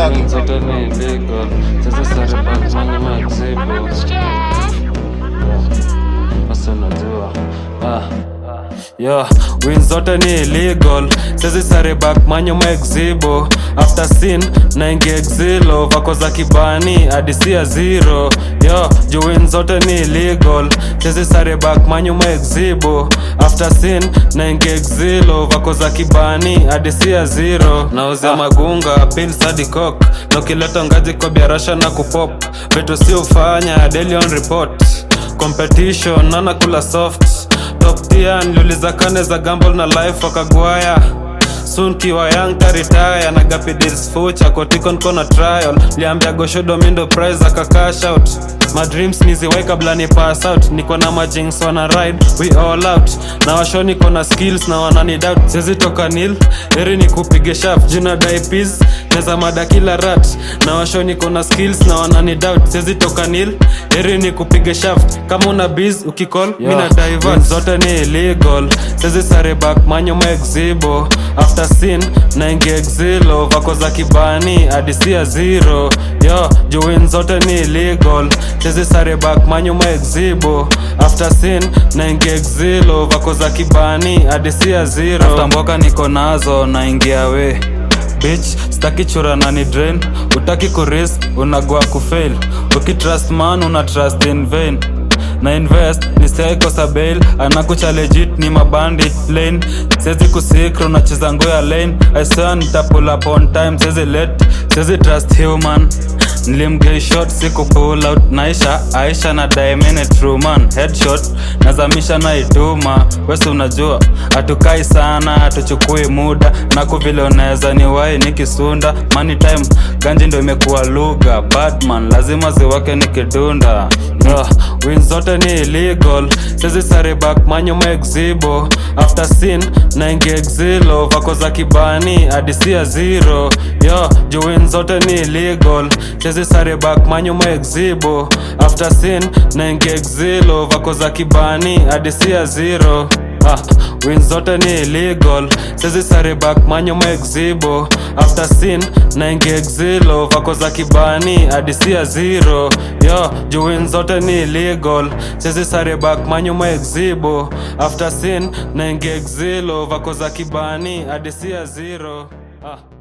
Wings zote ni illegal sasa sare back money maxibo basi unajua ah. Yo, wins zote ni illegal sezi sare back manyo maexibo after sin naingia exilo vako za kibani adisia zero yo juu wins zote ni illegal sezi sare back manyo maexibo after sin naingia exilo vako za kibani adisia zero nauzia magunga pils hadi cock na ukileta ngazi kwa biarasha na kupop vitu si ufanya daily on report competition nana kula soft top tier niliuliza kane za gamble na life wakagwaya soon kiwa young taritaya na gapidils fucha kotikon kona trial liambia goshodo mindo prize akakash out my dreams niziwai kabla ni pass out niko na majings wana ride we all out na washo niko na skills na wanani doubt siwezi toka nil heri ni kupige shaf jina daipis neza mada kila rat na washo niko na skills na wanani doubt siwezi toka nil heri ni kupige shaft kama una biz ukicall yeah. mina divert zote ni illegal siwezi sare back manyo maexibo after sin naingia exilo vako za kibani adisia zero yo juwin zote ni illegal siwezi sare back manyo maexibo after sin naingia exilo vako za kibani adisia zero after mboka niko nazo naingia we bitch staki chura na ni drain utaki kurisk unagua kufail ukitrust man una trust in vain na invest nistaikosa bail anakucha legit ni mabandi lane sezi kusikra unacheza ngo ya lane isea nitapull up on time sezi let sezi trust human nilimgei shot siku pull out naisha aisha na daimene truman headshot nazamisha na iduma wesi unajua hatukai sana hatuchukui muda naku vile unaweza ni wai nikisunda money time ganji ndo imekuwa lugha batman lazima ziwake nikidunda yeah. win zote ni illegal sezi sare back manyo maexibo after sin naingia exilo vako za kibani adisia zero yo juu win zote ni illegal sezi sare back manyo maexibo after sin naingia exilo vako za kibani adisia zero Ah, win zote ni illegal sezi sare back manyo maexibo after sin naingia exilo vako za kibani adisia zero yo juu win zote ni illegal sezi sare back manyo maexibo after sin naingia exilo vako za kibani adisia zero ah.